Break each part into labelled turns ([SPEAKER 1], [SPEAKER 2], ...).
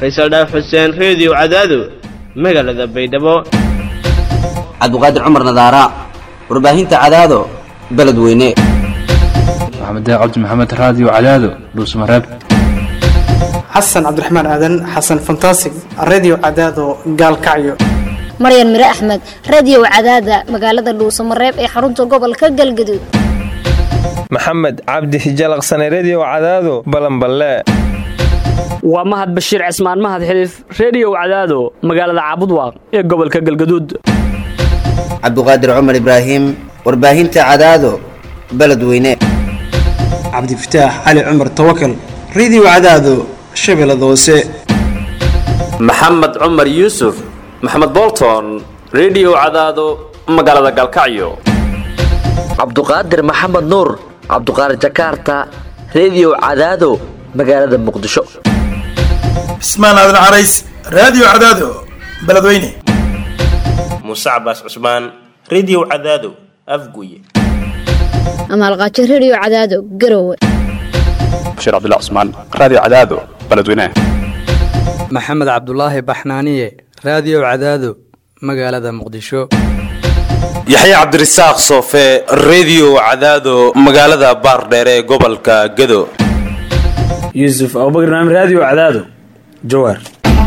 [SPEAKER 1] faysal dhaaf xuseen reediyo cadaado magaalada baydhabo
[SPEAKER 2] cabdiqaadir cumar nadaara warbaahinta cadaado beledweyne
[SPEAKER 3] maxamed cabdi maxamed raadiyo cadaado dhuusmareeb
[SPEAKER 4] xasan cabdiraxmaan aadan xasan fantasig redio cadaado gaalkacyo
[SPEAKER 5] maryan mire axmed radio cadaada magaalada dhuusamareeb ee xarunta gobolka galgaduud
[SPEAKER 6] maxamed cabdi hijalaqsane redio cadaado balanballe
[SPEAKER 7] waa mahad bashiir cismaan mahad xiliif reediyow cadaado magaalada caabudwaaq ee gobolka galgaduud
[SPEAKER 2] cabdiqaadir cumar ibraahim warbaahinta cadaado beledweyne
[SPEAKER 4] cabdifataax cali cumar tawakal redio cadaado shabeellada hoose
[SPEAKER 8] maxamed cumar yuusuf maxamed bolton redio cadaado magaalada galkacyo
[SPEAKER 9] cabduqaadir maxamed nuur cabduqaadir jakaarta redio cadaado magaalada muqdisho
[SPEAKER 10] cismaan aadan carays raadiyo cadaado beledweyne
[SPEAKER 11] muuse cabaas cusmaan redio cadaado afguye
[SPEAKER 5] amaalqaajo redio cadaado garowe
[SPEAKER 12] bashiir cabdilla cusmaan raadiyo cadaado beledweyne
[SPEAKER 13] maxamed cabdulaahi baxnaaniye raadiyo cadaado magaalada muqdisho
[SPEAKER 14] yaxya cabdirasaaq soofe redio cadaado magaalada baardheere ee gobolka gado
[SPEAKER 15] yuusuf abubakr naam raadiyo cadaado jawaar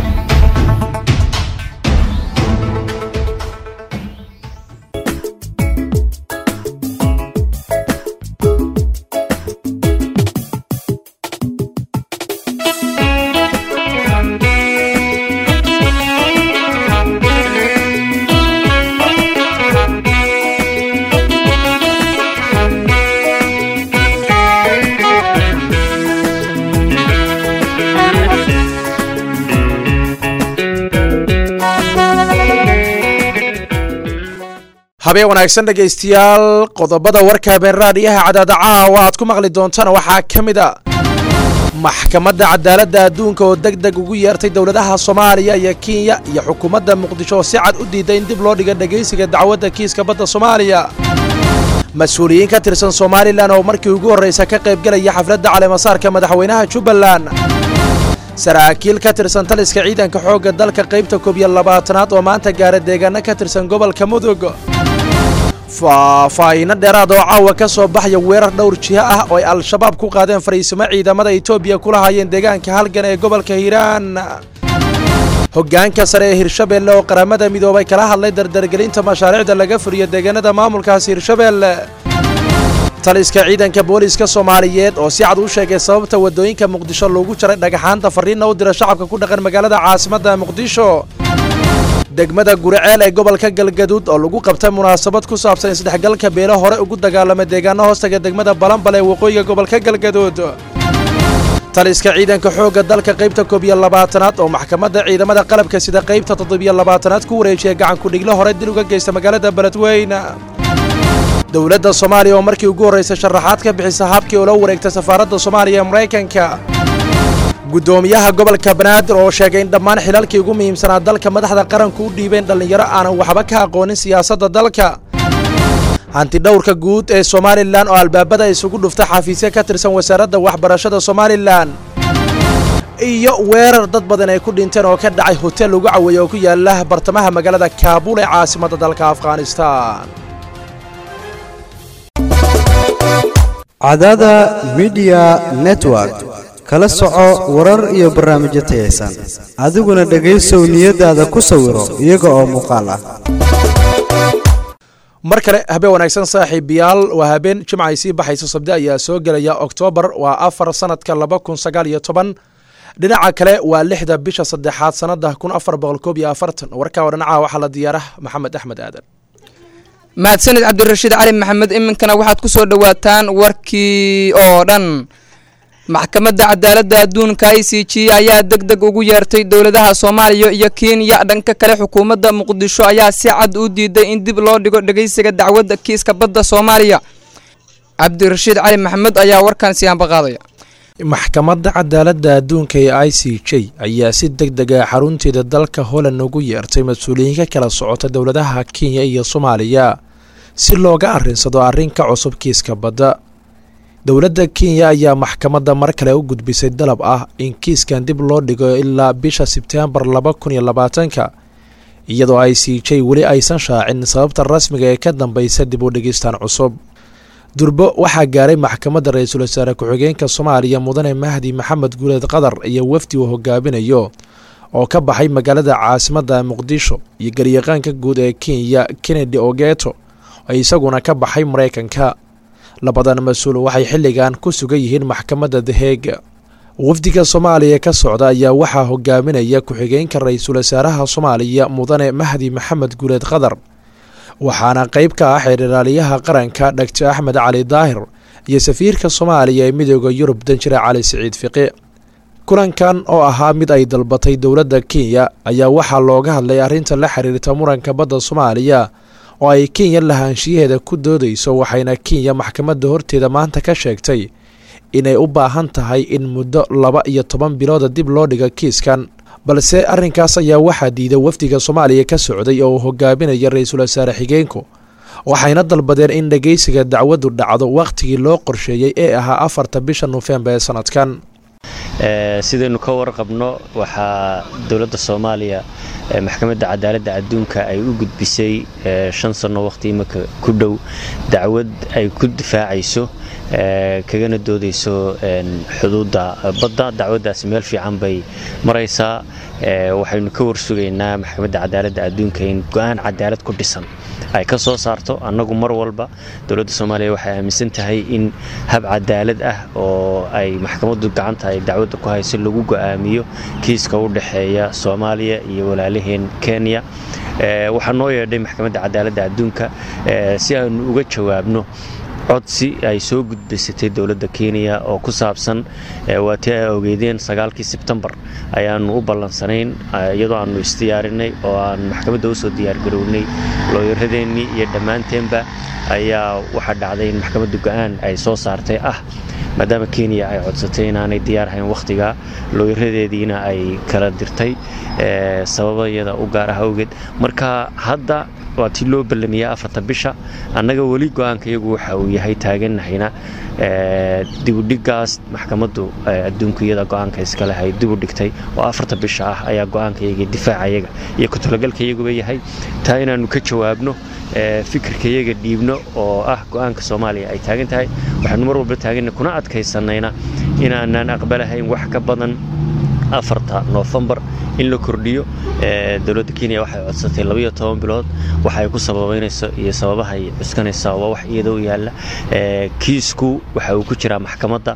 [SPEAKER 16] habeen wanaagsan dhegaystayaal qodobada warka habeen raadiyaha cadaada caawa aad ku maqli doontaan waxaa ka mid a maxkamadda cadaaladda adduunka oo deg deg ugu yeertay dowladaha soomaaliya iyo kenya iyo xukuumadda muqdisho oo si cad u diiday in dib loo dhiga dhegaysiga dacwadda kiiska badda soomaaliya mas-uuliyiin ka tirsan somalilan oo markii ugu horraysa ka qaybgelaya xafladda caleemasaarka madaxweynaha jubbaland saraakiil ka tirsan taliska ciidanka xoogga dalka qaybta koob iyo labaatanaad oo maanta gaara deegaano ka tirsan gobolka mudug faahfaahiino dheeraad oo caawa ka soo baxaya weerar dhowr jiho ah oo ay al-shabaab ku qaadeen fariisimo ciidamada etoobiya kula hayeen deegaanka halgan ee gobolka hiiraan hoggaanka sare ee hirshabeelle oo qaramada midoobay kala hadlay dardargelinta mashaariicda laga furiyo deegaanada maamulkaasi hirshabeelle taliska ciidanka booliiska soomaaliyeed oo si cad u sheegay sababta waddooyinka muqdisho loogu jaray dhagaxaanta farriinna u dira shacabka ku dhaqan magaalada caasimadda muqdisho degmada guriceel ee gobolka galgaduud oo lagu qabtay munaasabad ku saabsan isdhexgalka beelo hore ugu dagaalamay deegaano hoostaga degmada balanbal ee waqooyiga gobolka galgaduud taliska ciidanka xoogga dalka qaybta koob iyo labaatanaad oo maxkamadda ciidamada qalabka sida qaybta toddobiyo labaatanaad ku wareejiyay gacankudhiglo hore dil uga geysta magaalada beledweyne dowladda soomaaliya oo markii ugu horraysay sharaxaad ka bixisa habkii ula wareegtay safaaradda soomaaliya ee maraykanka guddoomiyaha gobolka banaadir oo sheegay in dhammaan xilalkii ugu muhiimsanaa dalka madaxda qaranku u dhiibeen dhallinyaro aanan waxba ka aqoonin siyaasadda dalka hantidhowrka guud ee somalilan oo albaabada isugu dhuftay xafiisyo ka tirsan wasaaradda waxbarashada somalilan iyo weerar dad badan ay ku dhinteen oo ka dhacay hotel lagu caweeye oo ku yaala bartamaha magaalada kaabuul ee caasimadda dalka afghanistan
[SPEAKER 17] cadada midiya network kala soco warar iyo barnaamijyo tayaysan adiguna dhegaysow niyadaada ku sawiro iyaga oo muuqaal ah
[SPEAKER 16] mar kale habeen wanaagsan saaxiibayaal waa habeen jimcay sii baxayso sabdi ayaa soo gelaya oktoobar waa afar sanadka laba kun sagaal iyo toban dhinaca kale waa lixda bisha saddexaad sanada kun afar boqol koob iyo afartan warkaa oo dhinacaha waxaa la diyaarah maxamed axmed aadan
[SPEAKER 18] mahadsanid cabdirashiid cali maxamed iminkana waxaad ku soo dhowaataan warkii oo dhan maxkamadda cadaaladda adduunka i c g ayaa deg deg ugu yeertay dowladaha soomaaliya iyo kenya dhanka kale xukuumadda muqdisho ayaa si cad u diiday in dib loo dhigo dhegaysiga dacwadda kiiska badda soomaaliya cabdirashiid cali maxamed ayaa warkan siyaanba qaadaya
[SPEAKER 16] maxkamadda cadaaladda adduunka ee i c j ayaa si deg deg ah xarunteeda dalka holland ugu yeertay mas-uuliyiin ka kala socota dowladaha kenya iyo soomaaliya si looga arrinsado arrinka cusub kiiska badda dowladda kenya ayaa maxkamadda mar kale u gudbisay dalab ah in kiiskan dib loo dhigo ilaa bisha sebteembar laba kun iyo labaatanka iyadoo i c j weli aysan shaacin sababta rasmiga ee ka dambeysa dib u dhigistan cusub durbo waxaa gaaray maxkamadda ra-iisul wasaare ku-xigeenka soomaaliya mudane mahdi maxamed guuleed qadar iyo wafdi uu hogaaminayo oo ka baxay magaalada caasimadda muqdisho iyo garyaqaanka guud ee kenya kennedy ogeto oo isaguna ka baxay maraykanka labadan mas-uul waxay xilligan ku sugan yihiin maxkamadda daheega wafdiga soomaaliya ka socda ayaa waxaa hogaaminaya ku-xigeenka ra-iisul wasaaraha soomaaliya mudane mahdi maxamed guuleed qadar waxaana qayb ka ah xeerdhiraaliyaha qaranka dhagto axmed cali daahir iyo safiirka soomaaliya ee midooda yurub danjire cali siciid fiqi kulankan oo ahaa mid ay dalbatay dowladda kenya ayaa waxaa looga hadlay arrinta la xiriirta muranka badda soomaaliya oo ay kenya lahaanshiyaheeda ku doodayso waxayna kenya maxkamadda horteeda maanta ka sheegtay inay u baahan tahay in muddo laba iyo toban bilooda dib loo dhigo kiiskan balse arrinkaas ayaa waxaa diiday wafdiga soomaaliya ka socday oo uu hogaaminaya ra-iisul wasaare xigeenku waxayna dalbadeen in dhegeysiga dacwaddu dhacdo wakhtigii loo qorsheeyey ee ahaa afarta bisha nofembar ee sanadkan
[SPEAKER 19] sidaynu ka warqabno waxaa dowladda soomaaliya maxkamadda cadaaladda adduunka ay u gudbisay shan sanno wakhti imika ku dhow dacwad ay ku difaacayso kagana doodayso xuduudda badda dacwaddaasi meel fiican bay maraysaa waxaynu ka warsugaynaa maxkamadda cadaaladda adduunka in go-aan cadaalad ku dhisan ay ka soo saarto annagu mar walba dowladda soomaaliya waxay aaminsan tahay in hab cadaalad ah oo ay maxkamaddu gacanta ay dacwadda ku hayso lagu go'aamiyo kiiska u dhexeeya soomaaliya iyo walaalaheen kenya waxaa noo yeedhay maxkamadda cadaaladda adduunka si aanu uga jawaabno codsi ay soo gudbaysatay dowladda kenya oo ku saabsan waatii ay ogeydeen sagaalkii sebtembar ayaanu u ballansanayn iyadoo aanu isdiyaarinay oo aan maxkamadda usoo diyaargarownay looyaradeennii iyo dhammaanteenba ayaa waxaa dhacday in maxkamadda go-aan ay soo saartay ah maadaama kenya ay codsatay inaanay diyaar ahayn wakhtiga looyaradeediina ay kala dirtay sababayada u gaar ah awgeed marka hadda waa tii loo ballamiyaa afarta bisha annaga weli go-aanka iyagu waxa uu yahay taaganahayna dibudhigaas maxkamaddu adduunku iyada go-aanka iskale ay dibu dhigtay oo afarta bisha ah ayaa go-aanka iyaga difaaca iyaga iyo ku-talagalka iyaguba yahay taa inaannu ka jawaabno fikirka iyaga dhiibno oo ah go-aanka soomaaliya ay taagan tahay waxaanu mar walba taaganna kuna adkaysanayna inaanaan aqbalahayn wax ka badan afarta noofembar in la kordhiyo dowladda kenya waxay codsatay labaiyo toban bilood waxay ku sababaynayso iyo sababahay cuskanaysaa waa wax iyada u yaalla kiisku waxa uu ku jiraa maxkamadda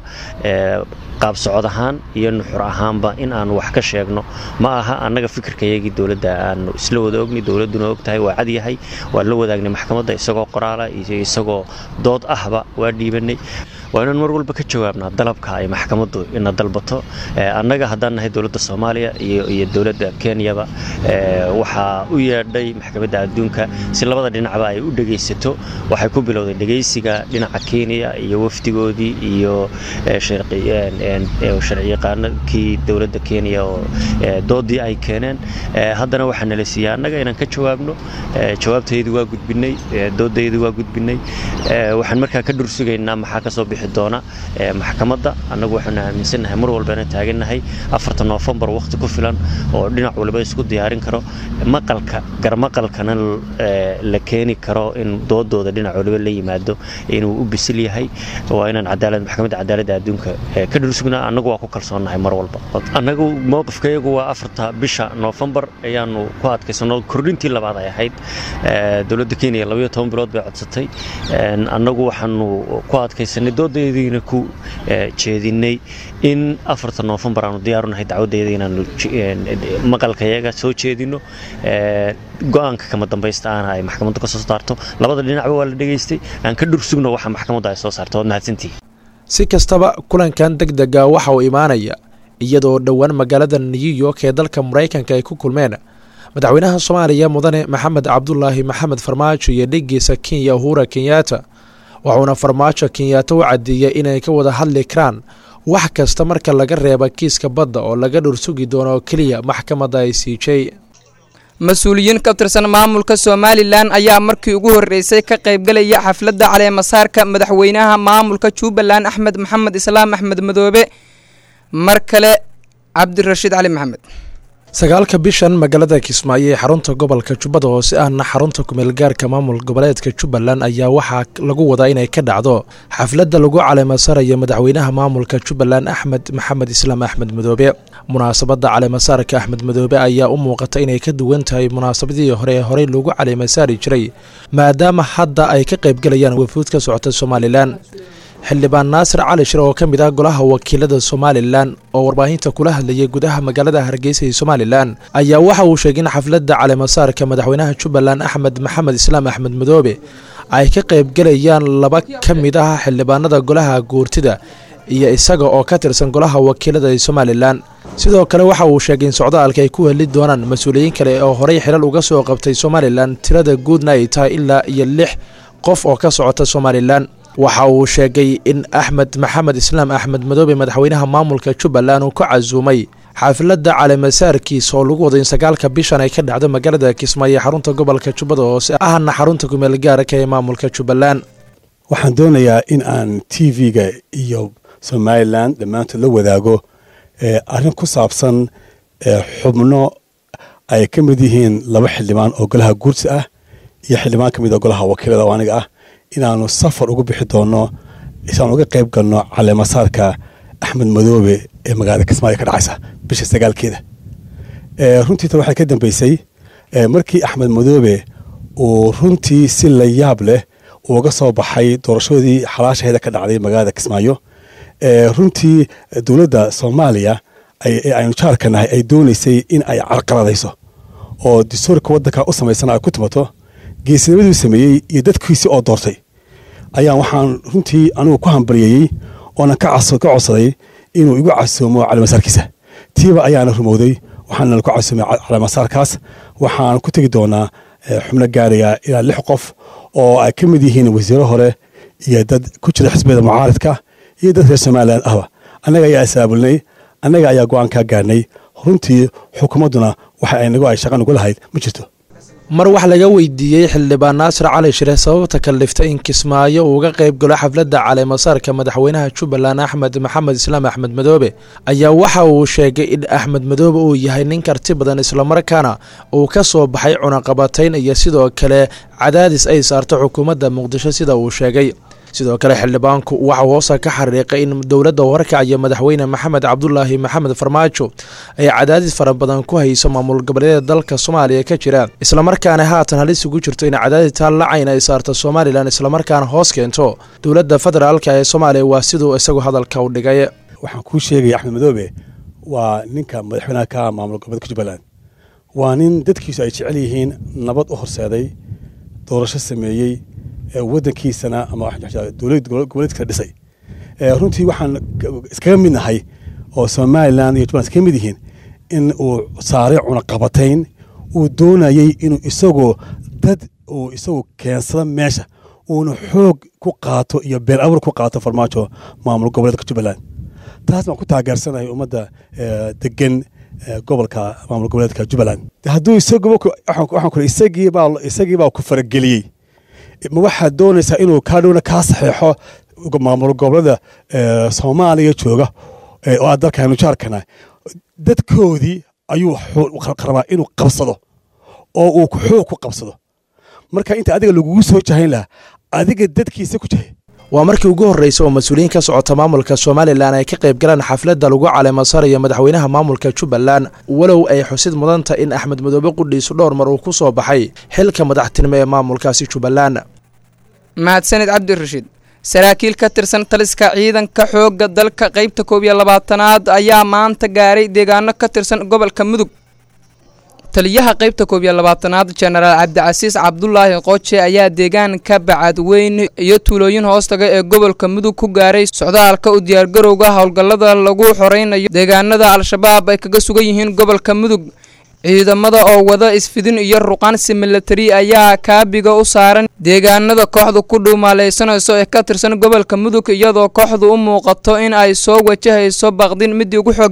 [SPEAKER 19] qaab socod ahaan iyo nuxur ahaanba in aanu wax ka sheegno ma aha annaga fikirkayagii dowladda aanu isla wada ogni dowladduna og tahay waa cadyahay waa la wadaagnay maxkamadda isagoo qoraala iyo isagoo dood ahba waa dhiibanay waa inaan mar walba ka jawaabnaa dalabka ay maxkamaddu ina dalbato annaga haddaan nahay dowladda soomaaliya iyo dowladda kenyaba waxaa u yeedhay maxkamadda adduunka si labada dhinacba ay u dhegaysato waxay ku bilowday dhegaysiga dhinaca kenya iyo wafdigoodii iyo sharciyaqaanakii dowladda kenya oo doodii ay keeneen haddana waxaa nala siiyey annaga inaan ka jawaabno jawaabtaydu waa gudbinay doodaydu waa gudbinay waxaan markaa ka dhursugaynaa maxaa kasoo bixi doona maxkamadda annagu waxaanu aaminsannahay mar walbana taagannahay afarta noofembar wakhti ku filan oo dhinac waliba isku diyaarin karo maqalka garmaqalkana la keeni karo in doodooda dhinac waliba la yimaado inuu u bisil yahay waa inaan cadaalad maxkamadda cadaaladda adduunka ka dhulsugnaa annagu waa ku kalsoonnahay mar walba annagu mowqifkayagu waa afarta bisha noofembar ayaanu ku adkaysano kordhintii labaad ay ahayd dowladda kenya labayo toban bilood bay codsatay annagu waxaanu ku adkaysanay doodaydiina ku jeedinay in afarta noofembar aanu diyaarunahay dacwadayda inaanu maqalkayaga soo jeedino go-aanka kama dambaysta aana ay maxkamaddu ka soo saarto labada dhinacba waa la dhegaystay aan ka dhursugno waxa maxkamaddu ay soo saarto waad mahadsantihi
[SPEAKER 16] si kastaba kulankan deg dega waxa uu imaanaya iyadoo dhowaan magaalada new york ee dalka maraykanka ay ku kulmeen madaxweynaha soomaaliya mudane maxamed cabdulaahi maxamed farmaajo iyo dheggiisa kenya uhura kenyaata wuxuuna farmaajo kenyaata u caddeeyey inay ka wada hadli karaan wax kasta marka laga reeba kiiska badda oo laga dhursugi doono oo keliya maxkamadda i c j
[SPEAKER 18] mas-uuliyiin ka tirsan maamulka somalilan ayaa markii ugu horreysay ka qaybgalaya xafladda caleemasaarka madaxweynaha maamulka jubbaland axmed maxamed islaam axmed madoobe mar kale cabdirashiid cali maxamed
[SPEAKER 16] sagaalka bishan magaalada kismaayo ee xarunta gobolka jubbada hoose ahna xarunta kumeelgaarka maamul goboleedka jubbaland ayaa waxaa lagu wadaa inay ka dhacdo xafladda lagu caleemasaarayo madaxweynaha maamulka jubbaland axmed maxamed islaam axmed madoobe munaasabadda caleemasaarka axmed madoobe ayaa u muuqata inay ka duwan tahay munaasabadii hore ee horey lagu caleemasaari jiray maadaama hadda ay ka qaybgalayaan wafuud ka socota somalilan xildhibaan naasir cali shir oo ka mid ah golaha wakiilada somalilan oo warbaahinta kula hadlayay gudaha magaalada hargeysa ee somalilan ayaa waxa uu sheegay in xafladda caleemasaarka madaxweynaha jubbaland axmed maxamed islaam axmed madoobe ay ka qaybgalayaan laba ka mid ah xildhibaanada golaha guurtida iyo isaga oo ka tirsan golaha wakiilada ee somalilan sidoo kale waxa uu sheegay in socdaalka ay ku heli doonaan mas-uuliyiin kale oo horey xilal uga soo qabtay somalilan tirada guudna ay tahay ilaa iyo lix qof oo ka socota somalilan waxa uu sheegay in axmed maxamed islaam axmed madoobe madaxweynaha maamulka jubbaland uu ka casuumay xaafladda caleemasaarkiisa oo lagu wado in sagaalka bishan ay ka dhacdo magaalada kismaayo ee xarunta gobolka jubbada hoose ahna xarunta kumeel gaarka ee maamulka jubbaland
[SPEAKER 20] waxaan doonayaa in aan t v-ga iyo somalilan dhammaantood la wadaago arrin ku saabsan xubno ay ka mid yihiin laba xildhibaan oo golaha guursi ah iyo xildhibaan ka mid oo golaha wakiilada oo aniga ah inaanu safar ugu bixi doonno isaan uga qayb galno caleemasaarka axmed madoobe ee magaalada kismaayo ka dhacaysa bisha sagaalkeeda runtiita waxaa ka dambeysay markii axmed madoobe uu runtii si la yaab leh uga soo baxay doorashoodii xalaashaheeda ka dhacday magaalada kismaayo runtii dowladda soomaaliya ee aynu jaarka nahay ay doonaysay in ay carqaladayso oo dastuurka waddanka u samaysana ay ku timato geesinimaduu sameeyey iyo dadkiisii oo doortay ayaan waxaan runtii anigu ku hambalyeeyey oonan ka codsaday inuu igu casoomo caleemasaarkiisa tiiba ayaana rumowday waxaana ku casuumay caleemasaarkaas waxaan ku tegi doonaa xubno gaaraya ilaa lix qof oo ay ka mid yihiin wasiiro hore iyo dad ku jira xisbiyada mucaaridka iyo dad reer somalilan ahba annaga ayaa isaabulnay annaga ayaa go-aan kaa gaarnay runtii xukuumadduna waxa ay nagu ay shaqa nugu lahayd ma jirto
[SPEAKER 16] mar wax laga weydiiyey xildhibaan naasir cali shire sababta kalifta in kismaayo uu uga qayb galo xafladda caleemasaarka madaxweynaha jubbaland axmed maxamed islaam axmed madoobe ayaa waxa uu sheegay in axmed madoobe uu yahay nin karti badan islamarkaana uu ka soo baxay cunaqabatayn iyo sidoo kale cadaadis ay saarto xukuumadda muqdisho sida uu sheegay sidoo kale xildhibaanku waxa hoosa ka xariiqay in dowladda warkacyo madaxweyne maxamed cabdulaahi maxamed farmaajo ay cadaadis fara badan ku hayso maamul goboleedyada dalka soomaaliya ka jira islamarkaana haatan halis ugu jirto in cadaadis taa lacayn ay saarto somalilan islamarkaana hoos keento dowladda federaalka ee soomaaliya waa siduu isagu hadalka u dhigay
[SPEAKER 20] waxaan kuu sheegaya axmed madoobe waa ninka madaxweynaha ka maamul goboleedka jubbaland waa nin dadkiisu ay jecel yihiin nabad u horseeday doorasho sameeyey wadankiisana ama dowlad goboleedkiisa dhisay runtii waxaan iskaga mid nahay oo somalilan iyo jubbaland iskaga mid yihiin in uu saaray cunaqabatayn uu doonayey inuu isagoo dad uu isagu keensado meesha uuna xoog ku qaato iyo been abuur ku qaato farmaajo maamul goboleedka jubbaland taas baan ku taageersanahay ummadda degan gobolka maamul goboleedka jubbaland hadduu isaguwaxaan kuri isagiibaa isagiibaa ku farageliyey ma waxaad doonaysaa inuu kaa dhowna kaa saxeexo maamul gobolada soomaaliya jooga oo aad dalkaanu jaarkana dadkoodii ayuu rabaa inuu qabsado oo uu xoog ku qabsado marka inta adiga lagugu soo jahayn lahaa adiga dadkiisa ku jahay
[SPEAKER 16] waa markii ugu horreysay oo mas-uuliyiin ka socota maamulka somalilan ay ka qayb galaan xafladda lagu caleemasaarayo madaxweynaha maamulka jubbaland walow ay xusid mudanta in axmed madoobe qudhiisu dhowr mar uu ku soo baxay xilka madaxtinimo ee maamulkaasi jubbaland
[SPEAKER 18] mahadsanid cabdirashiid saraakiil ka tirsan taliska ciidanka xoogga dalka qaybta koob iyo labaatanaad ayaa maanta gaaray deegaano ka tirsan gobolka mudug taliyaha qaybta koob iyo labaatanaad jenaraal cabdicasiis cabdulaahi qooje ayaa deegaanka bacadweyne iyo tuulooyin hoostaga ee gobolka mudug ku gaaray socdaalka u diyaargarowga howlgallada lagu xoreynayo deegaanada al-shabaab ay kaga sugan yihiin gobolka mudug ciidamada oo wada isfidin iyo ruqaansi milatari ayaa kaabiga u saaran deegaanada kooxdu ku dhuumaaleysanayso ee ka tirsan gobolka mudug iyadoo kooxdu u muuqato in ay soo wajahayso baqdin midii ugu xooganayd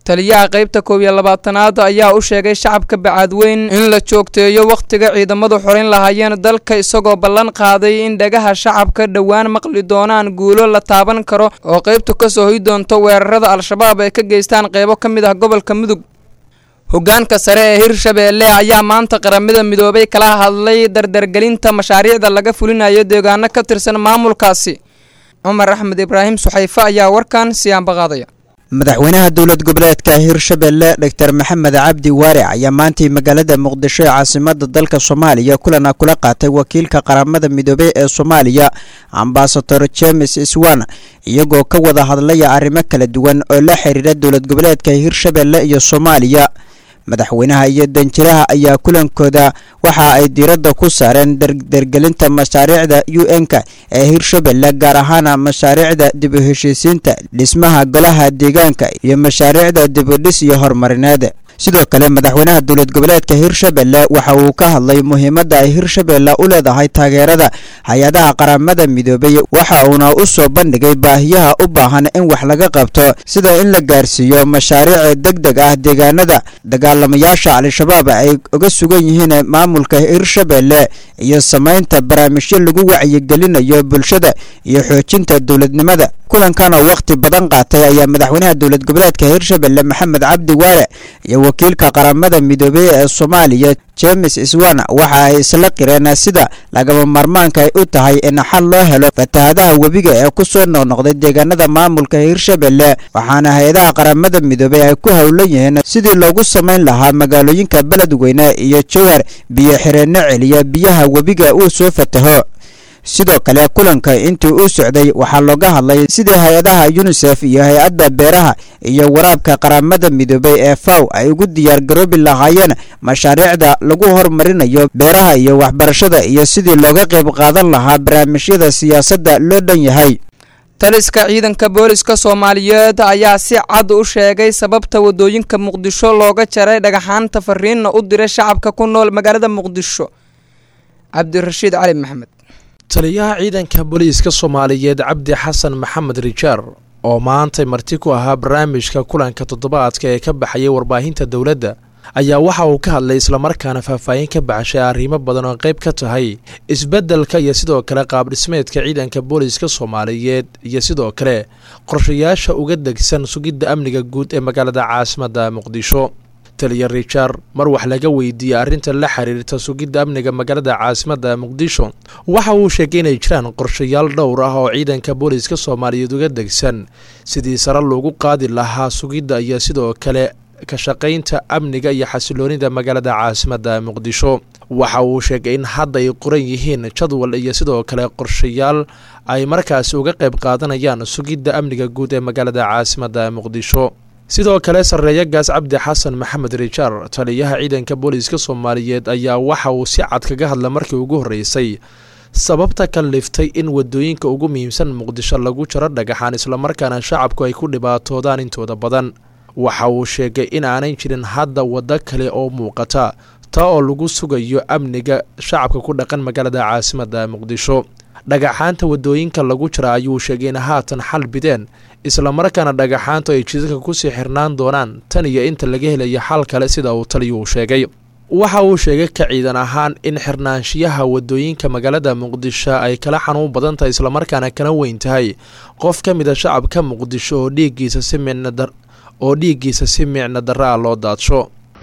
[SPEAKER 18] taliyaha qaybta koob iyo labaatanaad ayaa u sheegay shacabka bacaadweyn in la joogteeyo wakhtiga ciidamadu xorin lahaayeen dalka isagoo ballan qaaday in dhagaha shacabka dhowaan maqli doonaan guulo la taaban karo oo qaybtu ka soo hoy doonto weerarada al-shabaab ay ka geystaan qaybo ka mid ah gobolka mudug hoggaanka sare ee hirshabeelle ayaa maanta qaramada midoobay kala hadlay dardargelinta mashaariicda laga fulinayo deegaano ka tirsan maamulkaasi cumar axmed ibraahim suxayfe ayaa warkan siyaanbaqaadaya
[SPEAKER 21] madaxweynaha dowlad goboleedka hirshabelle dor maxamed cabdi waare ayaa maantay magaalada muqdisho ee caasimada dalka soomaaliya kulana kula qaatay wakiilka qaramada midoobey ee soomaaliya ambasador james swan iyagoo ka wada hadlaya arrimo kala duwan oo la xiriira dowlad goboleedka hirshabelle iyo soomaaliya madaxweynaha iyo danjiraha ayaa kulankooda waxa ay diiradda ku saareen dargelinta mashaariicda u n-ka ee hirshabelle gaar ahaan mashaariicda dib u heshiisiinta dhismaha golaha deegaanka iyo mashaariicda dibudhis iyo horumarineed sidoo kale madaxweynaha dowlad goboleedka hirshabelle waxa uu ka hadlay muhiimadda ay hirshabelle u leedahay taageerada hay-adaha qaramada midoobay waxa uuna u soo bandhigay baahiyaha u baahan in wax laga qabto sida in la gaarsiiyo mashaariic deg deg ah deegaanada dagaalamayaasha al-shabaab ay uga sugan yihiin maamulka hirshabelle iyo samaynta barnaamijyo lagu wacyigelinayo bulshada iyo xoojinta dowladnimada kulankan oo wakhti badan qaatay ayaa madaxweynaha dowlad goboleedka hirshabelle maxamed cabdi waare iyo wakiilka qaramada midoobey ee soomaaliya james swan waxa ay isla qireen sida lagama maarmaanka ay u tahay in xal loo helo fatahadaha webiga ee ku soo noqnoqday deegaanada maamulka hirshabelle waxaana hay-adaha qaramada midoobey ay ku howlan yihiin sidii loogu samayn lahaa magaalooyinka beledweyne iyo jowhar biyo xireenno celiya biyaha webiga uu soo fataho sidoo kale kulanka intii uu socday waxaa looga hadlay sidii hay-adaha yunisef iyo hay-adda beeraha iyo waraabka qaramada midoobey ee faw ay ugu diyaargaroobi lahaayeen mashaariicda lagu horumarinayo beeraha iyo waxbarashada iyo sidii looga qayb qaadan lahaa barnaamijyada siyaasadda loo dhan yahay
[SPEAKER 18] taliska ciidanka booliska soomaaliyeed ayaa si cad u sheegay sababta wadooyinka muqdisho looga jaray dhagaxaanta fariinna u diray shacabka ku nool magaalada muqdisho cabdirashiid cali maxamed
[SPEAKER 16] taliyaha ciidanka booliiska soomaaliyeed cabdi xasan maxamed rijaar oo maantay marti ku ahaa barnaamijka kulanka toddobaadka ee ka baxayay warbaahinta dowladda ayaa waxa uu ka hadlay islamarkaana faahfaahin ka baxshay arrimo badan oo qayb ka tahay isbeddelka iyo sidoo kale qaabdhismeedka ciidanka booliiska soomaaliyeed iyo sidoo kale qorshayaasha uga degsan sugidda amniga guud ee magaalada caasimadda muqdisho taliya rijaar mar wax laga weydiiyey arrinta la xiriirta sugidda amniga magaalada caasimadda muqdisho waxa uu sheegay inay jiraan qorshayaal dhowr ah oo ciidanka booliiska soomaaliyeed uga degsan sidii sare loogu qaadi lahaa sugidda iyo sidoo kale ka shaqaynta amniga iyo xasiloonida magaalada caasimadda muqdisho waxa uu sheegay in hadda ay qoran yihiin jadwal iyo sidoo kale qorshayaal ay markaasi uga qayb qaadanayaan sugidda amniga guud ee magaalada caasimadda muqdisho sidoo kale sarreeya gaas cabdi xasan maxamed rijaar taliyaha ciidanka booliiska soomaaliyeed ayaa waxa uu si cad kaga hadla markii ugu horreysay sababta ka liftay in wadooyinka ugu muhiimsan muqdisho lagu jaro dhagaxaan islamarkaana shacabku ay ku dhibaatoodaan intooda badan waxa uu sheegay in aanay jirin hadda waddo kale oo muuqata taa oo lagu sugayo amniga shacabka ku dhaqan magaalada caasimadda muqdisho dhagaxaanta wadooyinka lagu jira ayuu sheegay in haatan xal bideen islamarkaana dhagaxaantu ay jidadka kusii xirnaan doonaan tan iyo inta laga helayo xal kale sida uu taliyuu sheegay waxa uu sheegay ka ciidan ahaan in xirnaanshiyaha wadooyinka magaalada muqdisho ay kala xanuun badan tahay islamarkaana kala weyn tahay qof ka mid a shacabka muqdisho oo dhiiggiisa si micnodar oo dhiiggiisa si micno darra ah loo daadsho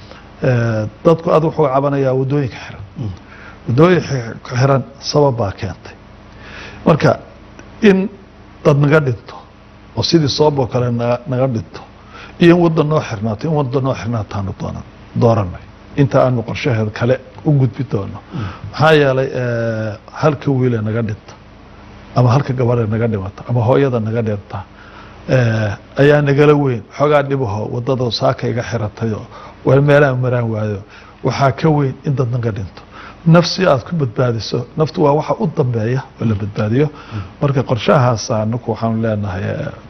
[SPEAKER 22] dadku aad wuxuu cabanayaa wadooyinka xiran wadooyinka xiran sabab baa keentay marka in dad naga dhinto oo sidii sabab oo kale na naga dhinto iyo in waddan noo xirnaato in waddan noo xirnaataanu doonan dooranay inta aanu qorshaheed kale u gudbi doono maxaa yeelay halka wiile naga dhinta ama halka gabadhe naga dhimata ama hooyada naga dhinta ayaa nagala weyn xoogaa dhibaho wadada saaka iga xiratayoo waa meelaan maraan waayo waxaa ka weyn in dad naga dhinto nafsi aad ku badbaadiso naftu waa waxa u dambeeya oo la badbaadiyo marka qorshahaas anaku waxaanu leenahay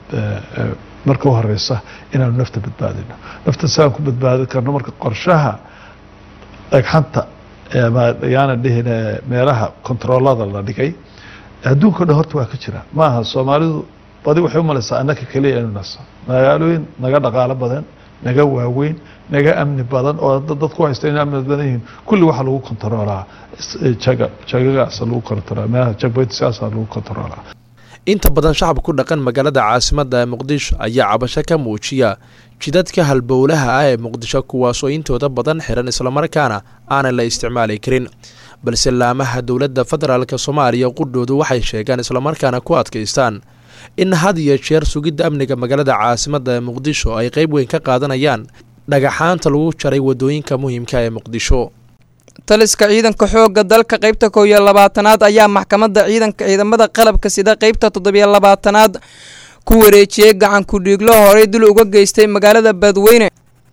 [SPEAKER 22] marka u horeysa inaanu nafta badbaadino nafta siaan ku badbaadi karno marka qorshaha dhagxanta yaana dhihin meelaha kontaroolada la dhigay adduunka o dhan horta waa ka jira maaha soomaalidu badi waxay umalaysaa annaka keliya inu nasa magaalooyin naga dhaqaalo badan naga waaweyn naga amni badan oo dadku haysta inay amni badan yihiin kulli waxaa lagu kontaroolaa jaga jagagaasa lagu kontaroolaa meelaha jagboytiskaasa lagu kontaroolaa
[SPEAKER 16] inta badan shacabka ku dhaqan magaalada caasimada ee muqdisho ayaa cabasho ka muujiya jidadka halbowlaha ah ee muqdisho kuwaasoo intooda badan xiran islamarkaana aanan la isticmaali karin balse laamaha dowladda federaalk soomaaliya qudhoodu waxay sheegaan islamarkaana ku adkaystaan in had iyo jeer sugidda amniga magaalada caasimada ee muqdisho ay qeyb weyn ka qaadanayaan dhagaxaanta lagu jaray wadooyinka muhiimka ee muqdisho
[SPEAKER 18] taliska ciidanka xoogga dalka qaybta kow iyo labaatanaad ayaa maxkamadda ciidanka ciidamada qalabka sida qaybta toddobiyo labaatanaad ku wareejiyey gacan ku-dhiiglo horey dul uga geystay magaalada badweyne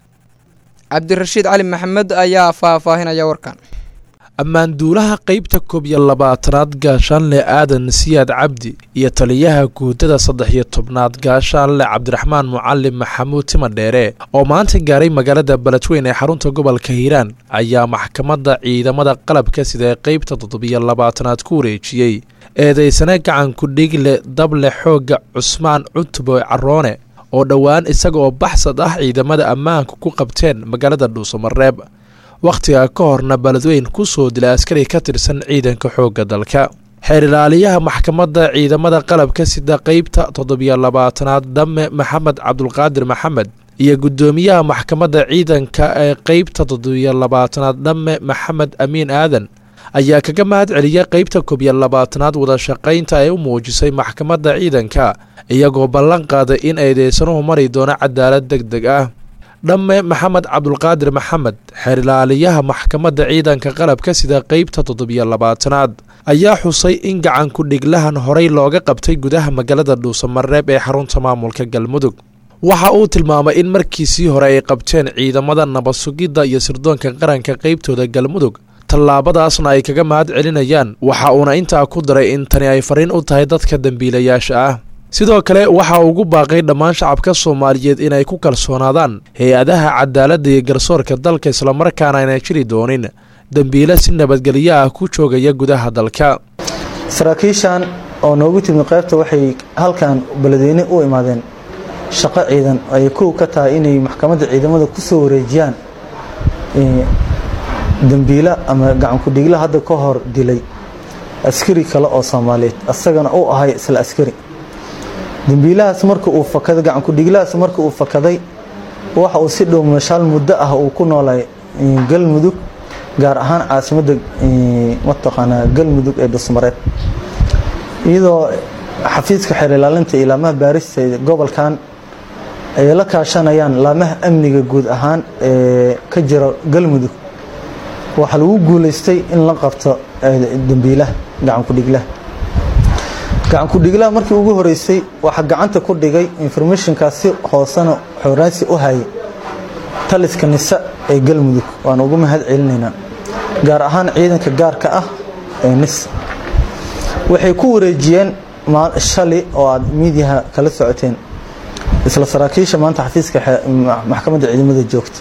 [SPEAKER 18] cabdirashiid cali maxamed ayaa faahfaahinaya warkan
[SPEAKER 16] ammaanduulaha qeybta koob iyo labaatanaad gaashaanle aadan siyaad cabdi iyo taliyaha guudada saddex iyo tobnaad gaashaanle cabdiraxmaan mucalim maxamuud timadheere oo maanta gaaray magaalada beledweyn ee xarunta gobolka hiiraan ayaa maxkamadda ciidamada qalabka sida ee qeybta toddobiyo labaatanaad ku wareejiyey eedeysane gacan ku-dhiigle dable xoogga cusmaan cutbo caroone oo dhowaan isaga oo baxsad ah ciidamada ammaanka ku qabteen magaalada dhuusamareeb wakhtiga ka horna beledweyn ku soo dilay askari ka tirsan ciidanka xoogga dalka xeer ilaaliyaha maxkamadda ciidamada qalabka sida qeybta toddobiyo labaatanaad dhamme maxamed cabdulqaadir maxamed iyo guddoomiyaha maxkamadda ciidanka ee qeybta toddobiyo labaatanaad dhamme maxamed amiin aadan ayaa kaga mahad celiyay qeybta koobiyo labaatanaad wadashaqaynta ay u muujisay maxkamadda ciidanka iyagoo ballan qaaday in eedeysanuhu mari doono cadaalad deg deg ah dhamme maxamed cabdulqaadir maxamed xeer ilaaliyaha maxkamadda ciidanka qalabka sida qeybta toddobiyo labaatanaad ayaa xusay in gacan ku-dhiglahan horey looga qabtay gudaha magaalada dhuusamareeb ee xarunta maamulka galmudug waxa uu tilmaamay in markiisii hore ay qabteen ciidamada nabad sugidda iyo sirdoonka qaranka qeybtooda galmudug tallaabadaasna ay kaga mahad celinayaan waxa uuna intaa ku daray in tani ay fariin u tahay dadka dembiilayaasha ah sidoo kale waxa uu ugu baaqay dhammaan shacabka soomaaliyeed inay ku kalsoonaadaan hay-adaha cadaaladda iyo garsoorka dalka islamarkaana ayna jiri doonin dembiile si nabadgelyo ah ku joogaya gudaha dalka
[SPEAKER 1] saraakiishan oo noogu timid qaybta waxay halkan beledweyne u imaadeen shaqo ciidan ay kow ka tahay inay maxkamadda ciidamada ku soo wareejiyaan dembiila ama gacan ku-dhigla hadda ka hor dilay askari kale oo soomaaliyeed asagana uu ahay isla askari dembiilahaas marka uu fakaday gacan ku-dhiglahaas marka uu fakaday waxa uu si dhow mashaal muddo ah uu ku noolay galmudug gaar ahaan caasimadda mataqaanaa galmudug ee dhusmareed iyadoo xafiiska xeer ilaalinta iyo laamaha baarista gobolkan ay la kaashanayaan laamaha amniga guud ahaan ee ka jira galmudug waxaa lagu guulaystay in la qabto dembiilaha gacan ku-dhiglaha gacan ku-dhiglaha markii ugu horeysay waxaa gacanta ku dhigay informationkaas si hoosena xooraansi u hayay taliska nisa ee galmudug waan ugu mahad celinaynaa gaar ahaan ciidanka gaarka ah ee nis waxay ku wareejiyeen shali oo aad miidiyaha kala socoteen isla saraakiisha maanta xafiiska maxkamadda ciidamada joogta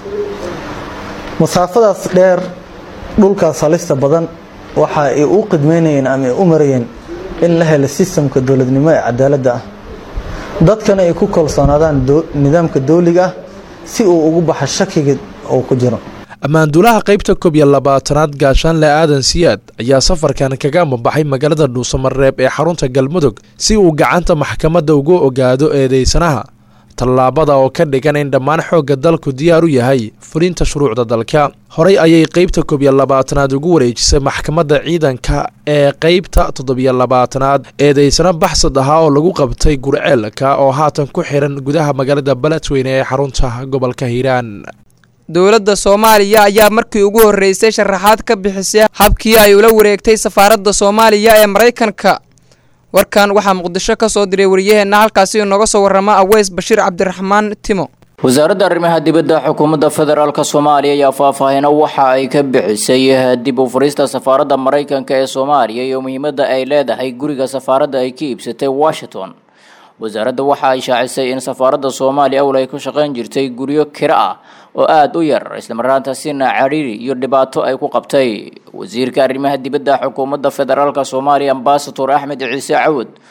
[SPEAKER 1] masaafadaas dheer dhulkaas halista badan waxa ay u qidmeynayeen ama ay u marayeen in la helo sistamka dowladnimo ee cadaaladda ah dadkana ay ku kalsoonaadaan nidaamka dowliga ah si uu ugu baxo shakiga uu ku jiro
[SPEAKER 16] ammaanduulaha qaybta koob iyo labaatanaad gaashaanle aadan siyaad ayaa safarkan kaga ambabaxay magaalada dhuusamareeb ee xarunta galmudug si uu gacanta maxkamadda ugu ogaado eedeysanaha tallaabada oo ka dhigan in dhammaan xoogga dalku diyaar u yahay fulinta shuruucda dalka horey ayay qeybta koob iyo labaatanaad ugu wareejisay maxkamadda ciidanka ee qeybta toddobiyo labaatanaad eedeysano baxsad ahaa oo lagu qabtay gurceelka oo haatan ku xiran gudaha magaalada beledweyne ee xarunta gobolka hiiraan
[SPEAKER 18] dowladda soomaaliya ayaa markii ugu horreysay sharaxaad ka bixisay habkii ay ula wareegtay safaaradda soomaaliya ee maraykanka warkan waxaa muqdisho ka soo diray wariyaheenna halkaasi inooga soo warrama aweys bashiir cabdiraxmaan timo
[SPEAKER 3] wasaaradda arrimaha dibadda xukuumadda federaalk soomaaliya ayaa faahfaahino waxa ay ka bixisay dib u furista safaaradda maraykanka ee soomaaliya iyo muhiimadda ay leedahay guriga safaaradda ay ka iibsatay washington wasaaradda waxa ay shaacisay in safaaradda soomaaliya awl ay ku shaqayn jirtay guryo kiro ah oo aada u yar islamarkaantaasina cariiri iyo dhibaato ay ku qabtay wasiirka arrimaha dibadda xukuumadda federaalk soomaaliya ambasador axmed ciise cawad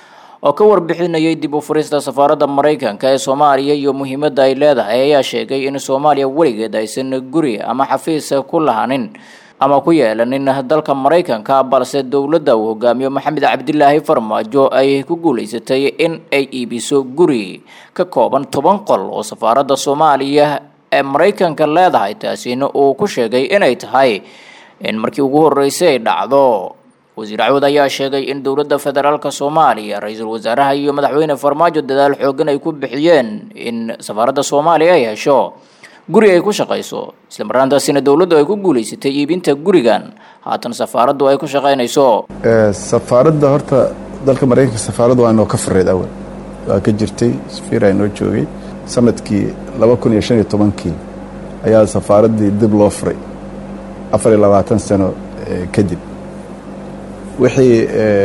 [SPEAKER 3] oo ka warbixinayay dib u furista safaaradda maraykanka ee soomaaliya iyo muhiimadda ay leedahay ayaa sheegay in soomaaliya weligeed aysan guri ama xafiis ku lahanin ama ku yeelanin dalka maraykanka balse dowladda uu hogaamiyo maxamed cabdilaahi farmaajo ay ku guulaysatay in ay iibiso guri ka kooban toban qol oo safaaradda soomaaliya ee maraykanka leedahay taasina uu ku sheegay inay tahay in markii ugu horreysay ay dhacdo wasiir cawad ayaa sheegay in dowladda federaalk soomaaliya ra-iisul wasaaraha iyo madaxweyne farmaajo dadaal xoogan ay ku bixiyeen in safaaradda soomaaliya ay hesho guri ay ku shaqayso islamarkaantaasina dowladdu ay ku guulaysatay iibinta gurigan haatan safaaraddu ay ku shaqaynayso
[SPEAKER 6] safaaradda horta dalka maraykanka safaaradda waa inoo ka fareed awal waa ka jirtay safiira inoo joogay sanadkii laba kun iyo shan iyo tobankii ayaa safaaraddii dib loo furay afar iyo labaatan sano kadib wixii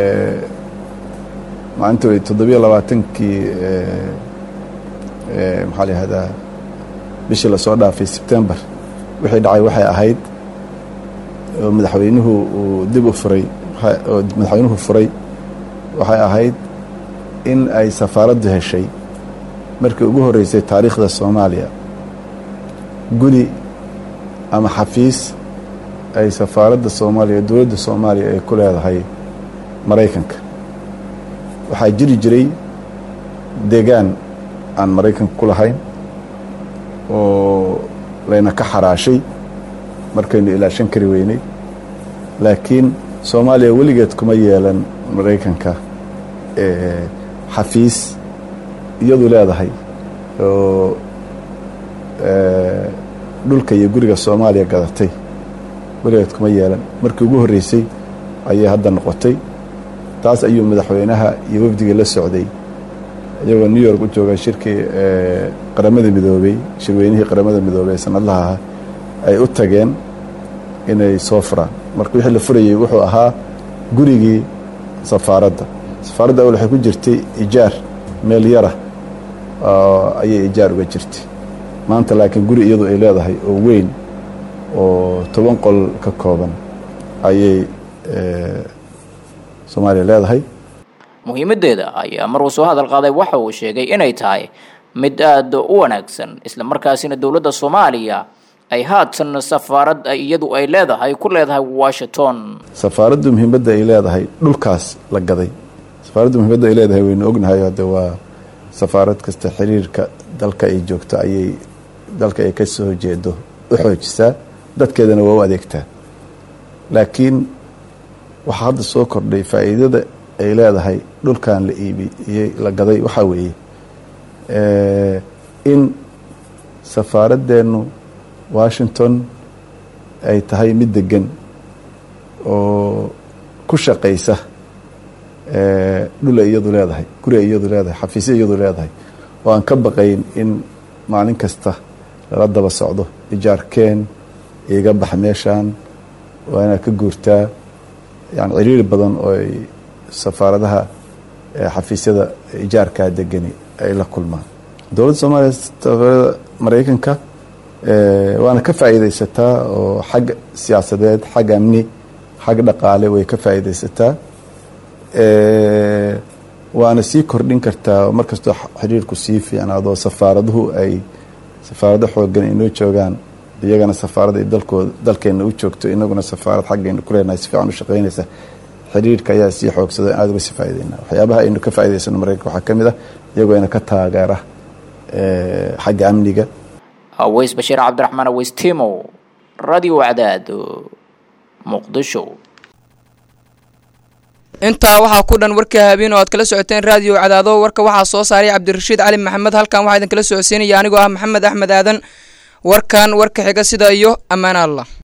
[SPEAKER 6] maalinta toddobiyo labaatankii maxaa la yihahdaa bishii lasoo dhaafay sebtembar wixii dhacay waxay ahayd oo madaxweynuhu uu dib u furay oo madaxweynuhu furay waxay ahayd in ay safaaraddu heshay markii ugu horreysay taariikhda soomaaliya guri ama xafiis ay safaaradda soomaaliya dowladda soomaaliya ay ku leedahay maraykanka waxaa jiri jiray deegaan aan maraykanka ku lahayn oo layna ka xaraashay markaynu ilaashan kari weynay laakiin soomaaliya weligeed kuma yeelan maraykanka xafiis iyadu leedahay oo dhulka iyo guriga soomaaliya gadatay weligeed kuma yeelan markii ugu horreysay ayay hadda noqotay taas ayuu madaxweynaha iyo wafdigii la socday iyagoo new york u jooga shirkii qaramada midoobey shirweynihii qaramada midoobey ee sanadlaha ahaa ay u tageen inay soo furaan marka wixii la furayey wuxuu ahaa gurigii safaaradda safaaradda awal waxay ku jirtay ijaar meel yara ayay ijaar uga jirtay maanta laakiin guri iyadu ay leedahay oo weyn oo toban qol ka kooban ayay soomaaliya leedahay
[SPEAKER 3] muhiimadeeda ayaa mar uu soo hadal qaaday waxa uu sheegay inay tahay mid aada u wanaagsan islamarkaasina dowladda soomaaliya ay haatan safaarad iyadu ay leedahay ku leedahay washington
[SPEAKER 6] safaaraddu muhiimadda ay leedahay dhulkaas la gaday safaaraddu muhiimadda ay leedahay waynu ognahay hadde waa safaarad kasta xiriirka dalka ay joogto ayay dalka ay ka soo jeedo u xoojisaa dadkeedana waa u adeegtaa laakiin waxaa hadda soo kordhay faa'iidada ay leedahay dhulkan la iibiyey la gaday waxaa weeye in safaaraddeenu washington ay tahay mid degan oo ku shaqaysa dhul ay iyadu leedahay guri ay iyadu leedahay xafiisya iyadu leedahay oo aan ka baqayn in maalin kasta lala daba socdo ijaarkeen iga bax meeshaan waa inaad ka guurtaa yani ciriiri badan oo ay safaaradaha xafiisyada ijaarkaa degani ay la kulmaan dowladda soomaaliya safaarada maraykanka waana ka faa'iidaysataa oo xag siyaasadeed xag amni xag dhaqaale way ka faa'iidaysataa waana sii kordhin kartaa markastoo xiriirku sii fiicnaado safaaraduhu ay safaarado xoogan inoo joogaan iyagana safaarada dalkooda dalkeena u joogto inaguna safaarad xaggaynu ku leenahay si fiican u shaqaynaysa xiriirka ayaa sii xoogsada aada uga sii faa'iidayna waxyaabaha aynu ka faa'iidaysano maraykanka waxaa ka mid ah iyagoo ina ka taageera xagga amniga
[SPEAKER 3] aweys bashiir cabdiraxmaan aweys timow radio cadaado muqdisho
[SPEAKER 18] intaa waxaa ku dhan warka habeen oo aad kala socoteen raadiyo cadaado warka waxaa soo saaray cabdirashiid cali maxamed halkan waxaa idin kala socodsiinaya anigoo ah maxamed axmed aadan warkan warka xiga sida iyo ammaan allah